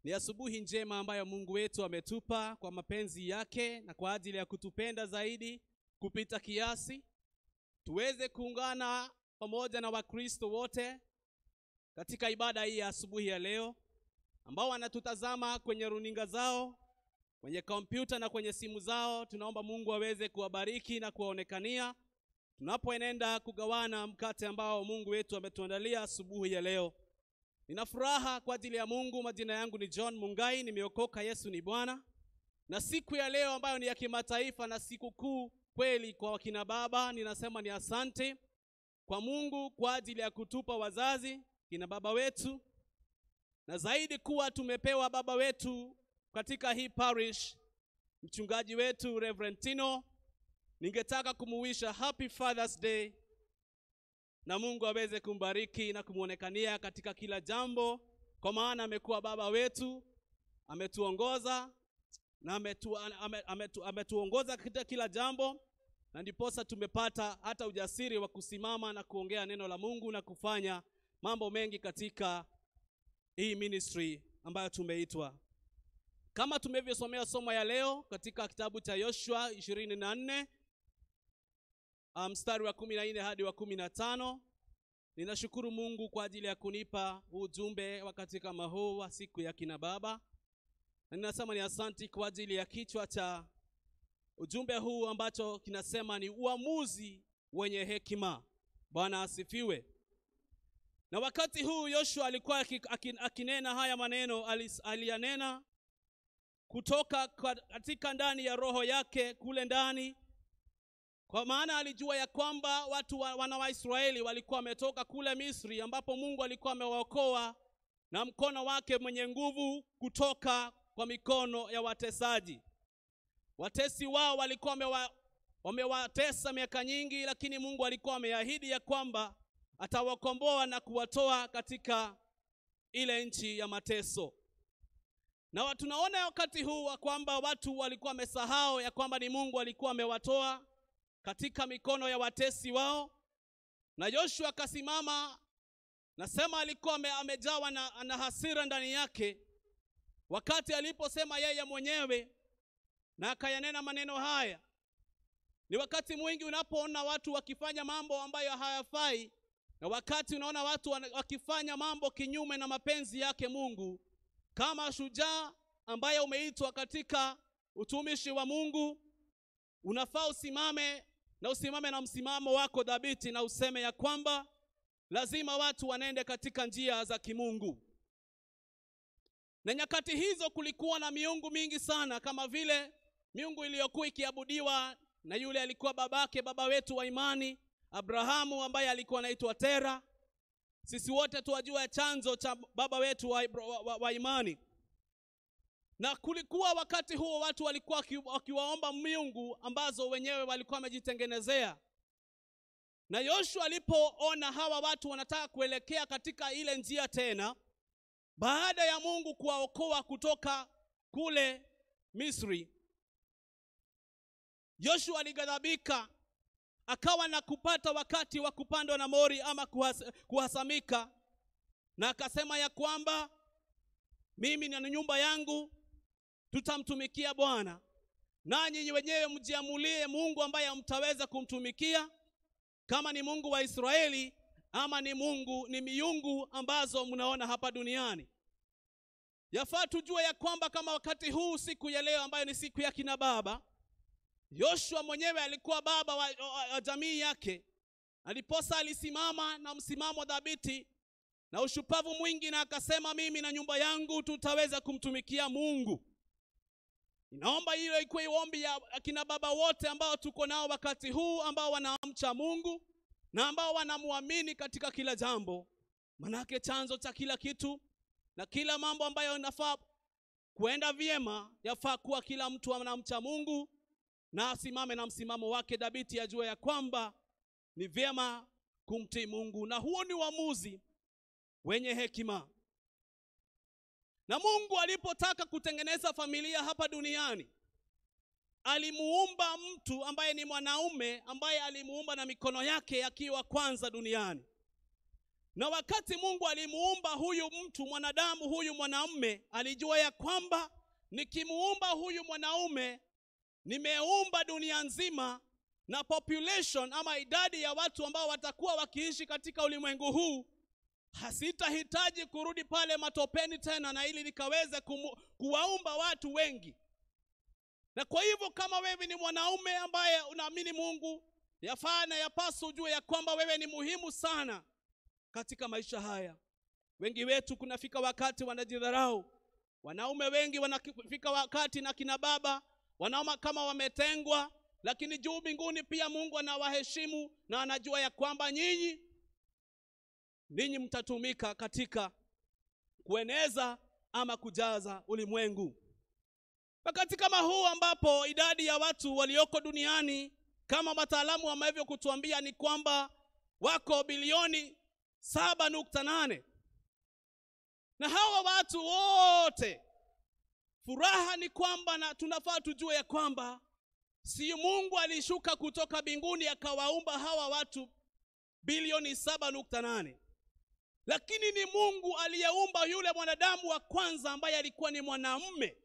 Ni asubuhi njema ambayo Mungu wetu ametupa kwa mapenzi yake na kwa ajili ya kutupenda zaidi kupita kiasi, tuweze kuungana pamoja na Wakristo wote katika ibada hii ya asubuhi ya leo, ambao wanatutazama kwenye runinga zao, kwenye kompyuta na kwenye simu zao. Tunaomba Mungu aweze kuwabariki na kuwaonekania tunapoenenda kugawana mkate ambao Mungu wetu ametuandalia asubuhi ya leo. Nina furaha kwa ajili ya Mungu. Majina yangu ni John Mungai, nimeokoka. Yesu ni Bwana. Na siku ya leo ambayo ni ya kimataifa na siku kuu kweli kwa wakina baba, ninasema ni asante kwa Mungu kwa ajili ya kutupa wazazi kina baba wetu, na zaidi kuwa tumepewa baba wetu katika hii parish, mchungaji wetu Reverend Tino. Ningetaka kumuwisha happy Father's Day na Mungu aweze kumbariki na kumwonekania katika kila jambo, kwa maana amekuwa baba wetu, ametuongoza na ametu, ame, ametu, ametuongoza katika kila jambo, na ndiposa tumepata hata ujasiri wa kusimama na kuongea neno la Mungu na kufanya mambo mengi katika hii ministry ambayo tumeitwa. Kama tumevyosomea somo ya leo katika kitabu cha Yoshua ishirini na nne mstari wa kumi na nne hadi wa kumi na tano. Ninashukuru Mungu kwa ajili ya kunipa ujumbe wa katika mahuu wa siku ya kina baba, na ninasema ni asanti kwa ajili ya kichwa cha ujumbe huu ambacho kinasema ni uamuzi wenye hekima. Bwana asifiwe. Na wakati huu Yoshua alikuwa akinena haya maneno, aliyanena kutoka katika ndani ya roho yake kule ndani kwa maana alijua ya kwamba watu wa, wana wa Israeli walikuwa wametoka kule Misri ambapo Mungu alikuwa amewaokoa na mkono wake mwenye nguvu kutoka kwa mikono ya watesaji. Watesi wao walikuwa wamewatesa miaka nyingi, lakini Mungu alikuwa ameahidi ya kwamba atawakomboa na kuwatoa katika ile nchi ya mateso. Na tunaona wakati huu kwamba watu walikuwa wamesahau ya kwamba ni Mungu alikuwa amewatoa katika mikono ya watesi wao, na Yoshua akasimama, nasema alikuwa amejawa na, na hasira ndani yake, wakati aliposema yeye mwenyewe na akayanena maneno haya. Ni wakati mwingi unapoona watu wakifanya mambo ambayo hayafai, na wakati unaona watu wakifanya mambo kinyume na mapenzi yake Mungu, kama shujaa ambaye umeitwa katika utumishi wa Mungu, unafaa usimame na usimame na msimamo wako dhabiti na useme ya kwamba lazima watu wanende katika njia za kimungu. Na nyakati hizo kulikuwa na miungu mingi sana, kama vile miungu iliyokuwa ikiabudiwa na yule alikuwa babake baba wetu wa imani Abrahamu, ambaye alikuwa anaitwa Tera. Sisi wote tuwajua chanzo cha baba wetu wa, wa, wa, wa imani na kulikuwa wakati huo watu walikuwa wakiwaomba miungu ambazo wenyewe walikuwa wamejitengenezea. Na Yoshua alipoona hawa watu wanataka kuelekea katika ile njia tena, baada ya Mungu kuwaokoa kutoka kule Misri, Yoshua alighadhabika, akawa na kupata wakati wa kupandwa na mori ama kuhas, kuhasamika, na akasema ya kwamba mimi na nyumba yangu tutamtumikia Bwana, nanyi wenyewe mjiamulie Mungu ambaye mtaweza kumtumikia, kama ni Mungu wa Israeli ama ni Mungu ni miungu ambazo mnaona hapa duniani. Yafaa tujue ya kwamba kama wakati huu siku ya leo ambayo ni siku ya kina baba, Yoshua mwenyewe alikuwa baba wa, wa, wa jamii yake, aliposa alisimama na msimamo dhabiti na ushupavu mwingi, na akasema mimi na nyumba yangu tutaweza kumtumikia Mungu. Ninaomba hilo ikuwe ombi ya akina baba wote ambao tuko nao wakati huu, ambao wanamcha Mungu na ambao wanamwamini katika kila jambo, manake chanzo cha kila kitu na kila mambo ambayo inafaa kuenda vyema, yafaa kuwa kila mtu anamcha Mungu na asimame na msimamo wake dhabiti, ajue ya kwamba ni vyema kumtii Mungu, na huo ni uamuzi wenye hekima. Na Mungu alipotaka kutengeneza familia hapa duniani, alimuumba mtu ambaye ni mwanaume ambaye alimuumba na mikono yake akiwa kwanza duniani. na wakati mungu alimuumba huyu mtu mwanadamu huyu mwanamume alijua ya kwamba nikimuumba huyu mwanaume nimeumba dunia nzima na population ama idadi ya watu ambao watakuwa wakiishi katika ulimwengu huu hasitahitaji kurudi pale matopeni tena na ili nikaweze kumu, kuwaumba watu wengi na kwa hivyo kama wewe ni mwanaume ambaye unaamini mungu yafaa na yapaswa ujue ya kwamba wewe ni muhimu sana katika maisha haya wengi wetu kunafika wakati wanajidharau wanaume wengi wanafika wakati na kina baba wanaoma kama wametengwa lakini juu mbinguni pia mungu anawaheshimu na anajua ya kwamba nyinyi ninyi mtatumika katika kueneza ama kujaza ulimwengu wakati kama huu ambapo idadi ya watu walioko duniani kama wataalamu wameweza kutuambia ni kwamba wako bilioni saba nukta nane na hawa watu wote furaha ni kwamba na tunafaa tujue ya kwamba si mungu alishuka kutoka mbinguni akawaumba hawa watu bilioni saba nukta nane lakini ni mungu aliyeumba yule mwanadamu wa kwanza ambaye alikuwa ni mwanamme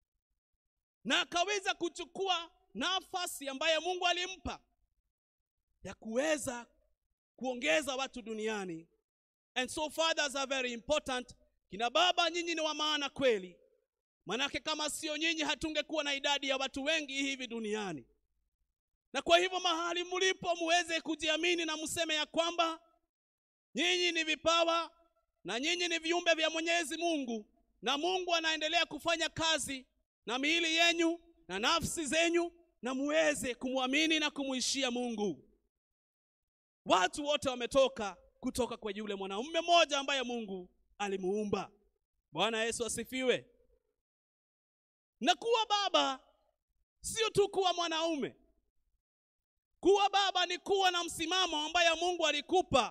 na akaweza kuchukua nafasi ambayo mungu alimpa ya kuweza kuongeza watu duniani and so fathers are very important kina baba nyinyi ni wa maana kweli manake kama sio nyinyi hatungekuwa na idadi ya watu wengi hivi duniani na kwa hivyo mahali mlipo muweze kujiamini na mseme ya kwamba nyinyi ni vipawa na nyinyi ni viumbe vya mwenyezi mungu na mungu anaendelea kufanya kazi na miili yenyu na nafsi zenyu na muweze kumwamini na kumuishia mungu watu wote wametoka kutoka kwa yule mwanaume mmoja ambaye mungu alimuumba bwana yesu asifiwe na kuwa baba sio tu kuwa mwanaume kuwa baba ni kuwa na msimamo ambaye mungu alikupa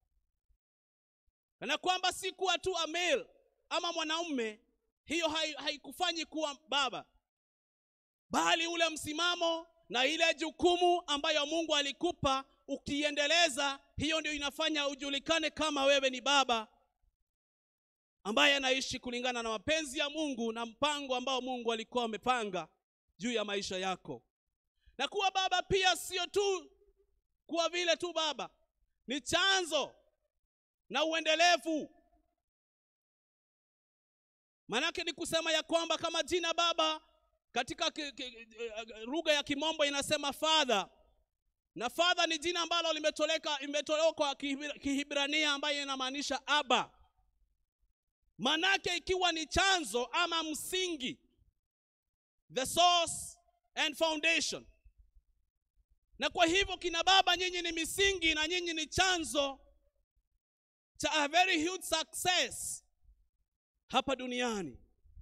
na kwamba si kuwa tu amel ama mwanaume hiyo haikufanyi hai kuwa baba bali ule msimamo na ile jukumu ambayo mungu alikupa ukiendeleza hiyo ndio inafanya ujulikane kama wewe ni baba ambaye anaishi kulingana na mapenzi ya mungu na mpango ambao mungu alikuwa amepanga juu ya maisha yako na kuwa baba pia sio tu kuwa vile tu baba ni chanzo na uendelevu maanake ni kusema ya kwamba kama jina baba katika lugha ya kimombo inasema father na father ni jina ambalo limetoleka imetolewa kwa kihibrania ambayo inamaanisha aba manake ikiwa ni chanzo ama msingi the source and foundation na kwa hivyo kina baba nyinyi ni misingi na nyinyi ni chanzo cha a very huge success hapa duniani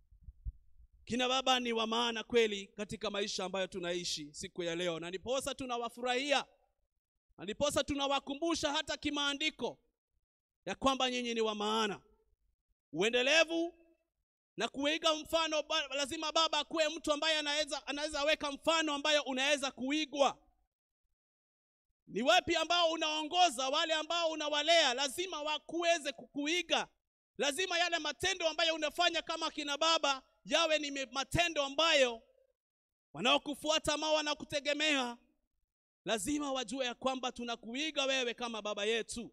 kina baba ni wa maana kweli katika maisha ambayo tunaishi siku ya leo na ndiposa tunawafurahia na ndiposa tunawakumbusha hata kimaandiko ya kwamba nyinyi ni wa maana uendelevu na kuiga mfano ba, lazima baba akuwe mtu ambaye anaweza anaweza weka mfano ambayo unaweza kuigwa ni wapi ambao unaongoza wale ambao unawalea lazima wakuweze kukuiga lazima yale matendo ambayo unafanya kama kina baba yawe ni matendo ambayo wanaokufuata ama wanakutegemea lazima wajue ya kwamba tunakuiga wewe kama baba yetu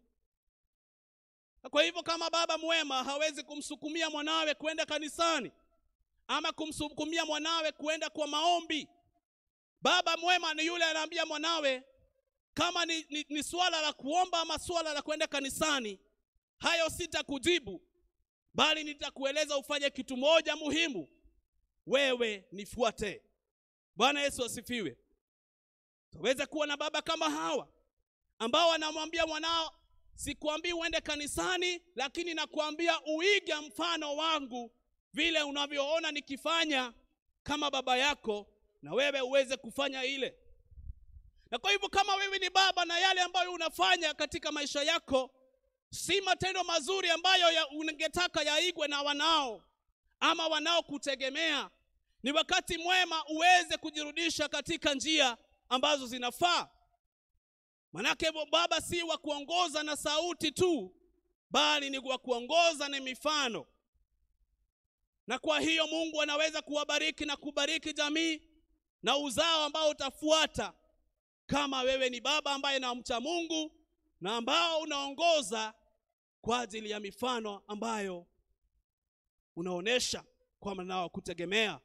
na kwa hivyo kama baba mwema hawezi kumsukumia mwanawe kwenda kanisani ama kumsukumia mwanawe kwenda kwa maombi baba mwema ni yule anaambia mwanawe kama ni, ni, ni swala la kuomba ama swala la kwenda kanisani hayo sitakujibu bali nitakueleza ufanye kitu moja muhimu wewe nifuate bwana yesu asifiwe tuweze kuwa na baba kama hawa ambao wanamwambia mwanao sikuambii uende kanisani lakini nakuambia uige mfano wangu vile unavyoona nikifanya kama baba yako na wewe uweze kufanya ile na kwa hivyo kama wewe ni baba na yale ambayo unafanya katika maisha yako si matendo mazuri ambayo ya ungetaka yaigwe na wanao ama wanaokutegemea ni wakati mwema uweze kujirudisha katika njia ambazo zinafaa manake baba si wa kuongoza na sauti tu bali ni kwa kuongoza na mifano. Na kwa hiyo Mungu anaweza kuwabariki na kubariki jamii na uzao ambao utafuata, kama wewe ni baba ambaye namcha Mungu na ambao unaongoza kwa ajili ya mifano ambayo unaonesha kwa mwanao kutegemea.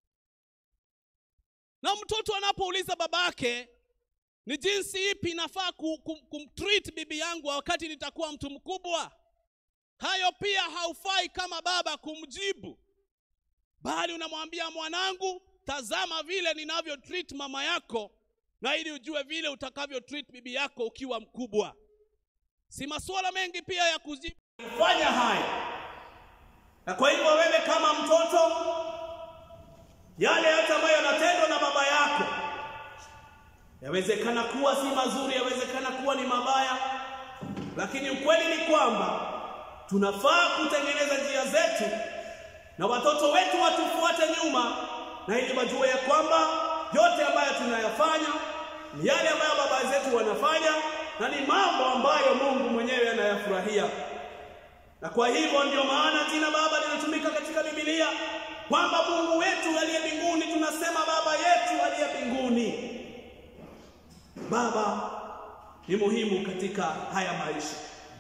Na mtoto anapouliza babake ni jinsi ipi inafaa kumtreat bibi yangu wakati nitakuwa mtu mkubwa, hayo pia haufai kama baba kumjibu, bali unamwambia mwanangu, tazama vile ninavyo treat mama yako, na ili ujue vile utakavyo treat bibi yako ukiwa mkubwa. Si masuala mengi pia ya kujibu fanya haya. Na kwa hivyo wewe kama mtoto, yale yote ambayo yanatendwa na baba yako yawezekana kuwa si mazuri, yawezekana kuwa ni mabaya, lakini ukweli ni kwamba tunafaa kutengeneza njia zetu na watoto wetu watufuate nyuma, na ili wajue ya kwamba yote ambayo tunayafanya ni yale ambayo baba zetu wanafanya na ni mambo ambayo Mungu mwenyewe anayafurahia. Na kwa hivyo ndio maana jina Baba linatumika katika Biblia kwamba Mungu wetu aliye mbinguni, tunasema Baba yetu aliye mbinguni. Baba ni muhimu katika haya maisha,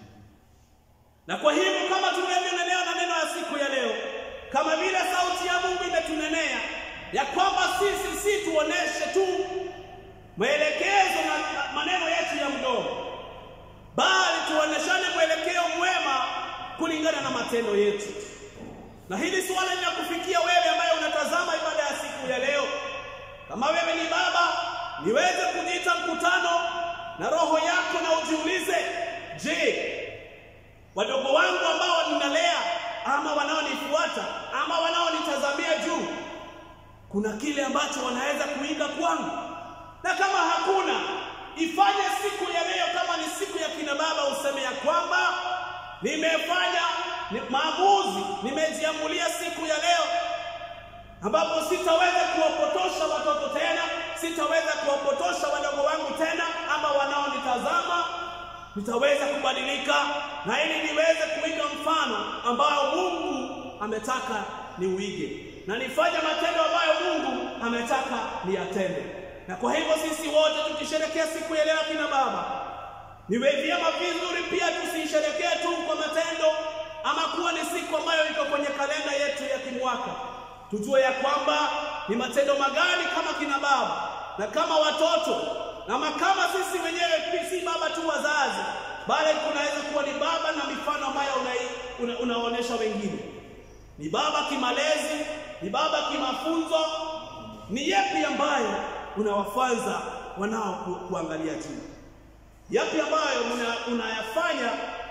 na kwa hivyo kama tunavyonenea na neno ya siku ya leo, kama vile sauti ya Mungu imetunenea ya kwamba sisi si tuoneshe tu maelekezo na maneno yetu ya mdomo, bali tuoneshane mwelekeo mwema kulingana na matendo yetu. Na hili suala linakufikia wewe ambaye unatazama ibada ya siku ya leo. Kama wewe ni baba, niweze kujiita mkutano na roho yako na ujiulize, je, wadogo wangu ambao ninalea ama wanaonifuata ama wanaonitazamia juu, kuna kile ambacho wanaweza kuiga kwangu? Na kama hakuna, ifanye siku ya leo kama ni siku ya kina baba, useme ya kwamba nimefanya ni maamuzi, nimejiamulia siku ya leo ambapo sitaweza kuwapotosha watoto tena, sitaweza kuwapotosha wadogo wangu tena, ama wanaonitazama. Nitaweza kubadilika na ili niweze kuiga mfano ambao Mungu ametaka niuige, na nifanye matendo ambayo Mungu ametaka niyatende. Na kwa hivyo sisi wote tukisherekea siku ya leo kina baba, niwe vyema vizuri pia tusiisherekee tu kwa matendo ama kuwa ni siku ambayo iko kwenye kalenda yetu ya kimwaka. Tujue ya kwamba ni matendo magani kama kina baba na kama watoto ama kama sisi wenyewe, si baba tu wazazi, bali kunaweza kuwa ni baba na mifano ambayo una, una, unaonyesha wengine. Ni baba kimalezi, ni baba kimafunzo, ni yapi ambayo unawafanza wanao ku, kuangalia juu, yapi ambayo una, unayafanya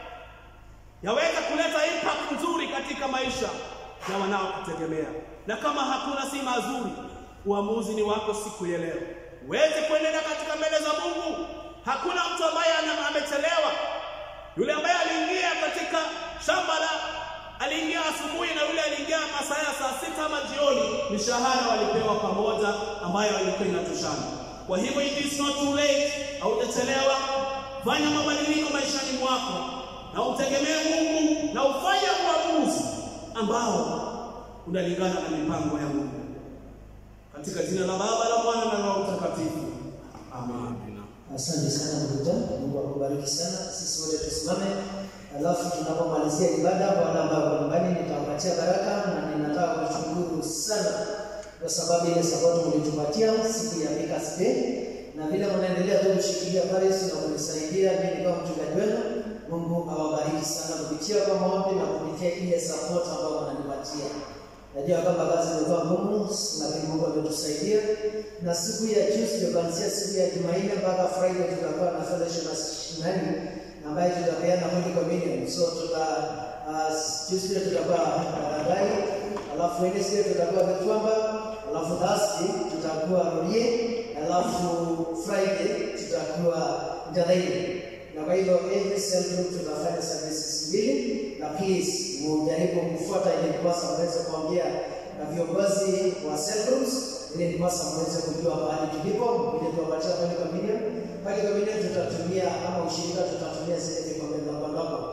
yaweza kuleta impact nzuri katika maisha ya wanaokutegemea. Na kama hakuna si mazuri, uamuzi ni wako siku ya leo, uweze kuendelea katika mbele za Mungu. Hakuna mtu ambaye amechelewa. Yule ambaye aliingia katika shamba la aliingia asubuhi na yule aliingia masaa ya saa sita ama jioni, mishahara walipewa pamoja, ambayo ilikuwa inatoshana. Kwa hivyo it is not too late, haujachelewa. Fanya mabadiliko maishani mwako na utegemee Mungu na ufanye uamuzi ambao unalingana na mipango ya Mungu. Katika jina la Baba la Mwana na Roho Mtakatifu, amen. Asante sana ndugu zangu, Mungu akubariki sana. Sisi wote tusimame, alafu tunapomalizia ibada, Bwana ambao nyumbani nitawapatia baraka, na ninataka kushukuru sana kwa sababu ile support mlitupatia siku ya Makers Day, na vile mnaendelea tu kushikilia pale na kunisaidia mimi kama mchungaji wenu. Mungu awabariki sana kupitia kwa maombi na kupitia ile support ambayo wananipatia. Najua kwamba kazi imekuwa ngumu, lakini Mungu ametusaidia. Na siku ya Tuesday kuanzia siku ya Jumanne mpaka Friday tutakuwa na fellowship na shinani ambayo tutapeana Holy Communion. So tuta uh, Tuesday tutakuwa Baradai, alafu Wednesday tutakuwa Kitwamba, alafu Thursday tutakuwa Rurie, alafu Friday tutakuwa Njadhaini na kwa hivyo every cell group tutafanya services mbili, na please mujaribu kufuata ili ndiposa mweze kuongea na viongozi wa cell groups, ili ndiposa mweze kujua mahali tulipo, ili tuwapatia pale communion. Pale communion tutatumia ama ushirika tutatumia zile vikombe ndogo ndogo. Kwa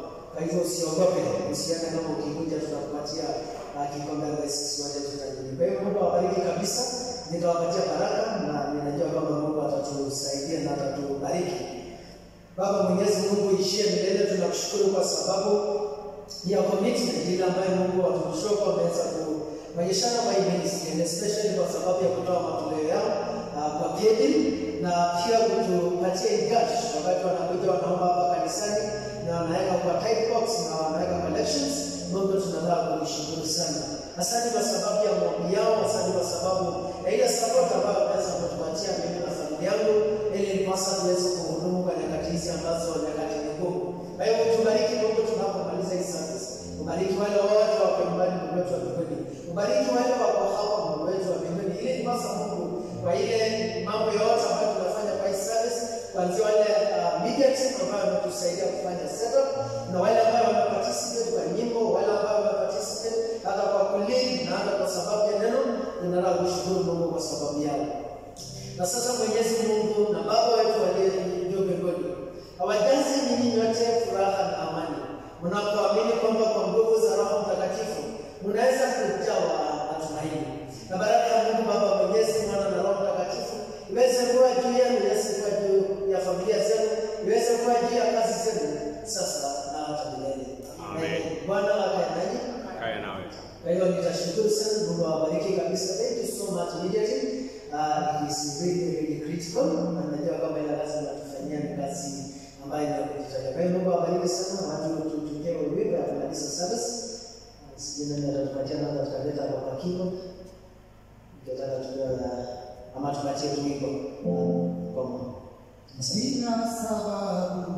hivyo usiogope, usiane kama ukikuja tutakupatia uh, kikombe ambayo sisi wote tutajiri. Kwa hiyo Mungu awabariki kabisa, nitawapatia baraka na ninajua kwamba Mungu atatusaidia na atatubariki. Baba Mwenyezi Mungu ishie milele, tunakushukuru kwa sababu ya commitment ile ambayo Mungu watukushoko wameweza kuonyeshana kwa hii ministry and especially kwa sababu ya kutoa matoleo yao uh, kwa pedi na pia kutupatia gash wakati wanakuja wanaomba hapa kanisani na wanaweka kwa type box na wanaweka collections. Mungu tunataka kumshukuru sana. Asante kwa sababu ya maombi yao, asante kwa sababu ya ile support ambayo wameweza kutupatia mimi na familia yangu, ili nipasa tuweze kuhudumu kwa nyakati hizi ambazo nyakati ni ngumu. Kwa hiyo tubariki Mungu tunapomaliza hii service. Ubariki wale wote wako nyumbani Mungu wetu wa mbinguni. Ubariki wale wako hapa Mungu wetu wa mbinguni. Ili nipasa Mungu kwa ile mambo yote ambayo tunafanya kwa hii service, kuanzia wale uh, media team ambayo wametusaidia kufanya setup na wale ambao wameparticipate kwa nyimbo, wale ambao wameparticipate hata kwa kulead na hata kwa sababu ya neno, tunataka kushukuru Mungu kwa sababu yao. Na sasa Mwenyezi Mungu na Baba wetu aliye juu mbinguni, awajaze ninyi nyote furaha na amani mnapoamini kwamba kwa nguvu za Roho Mtakatifu mnaweza kujawa na tumaini. Na baraka ya Mungu Baba Mwenyezi, Mwana na Roho Mtakatifu iweze kuwa juu yenu, iweze kuwa juu ya familia zenu, iweze kuwa juu ya kazi zenu sasa na hata milele. Amen. Bwana akae nanyi. Kaya nawe. Kwa hiyo nitashukuru sana, Mungu awabariki kabisa. Thank you so much media team. Uh, it is really really critical na najua kwamba ile kazi mnatufanyia ni kazi ambayo ni ya kujitolea. Kwa hiyo Mungu awabariki sana, watu tutumie wimbo ya kumaliza service. Uh, Sijui nani atatupatia namba tutaleta hapa kwa keyboard. Ningetaka tujue ama tupatie tu wimbo uh, kwa Mungu. Sina sababu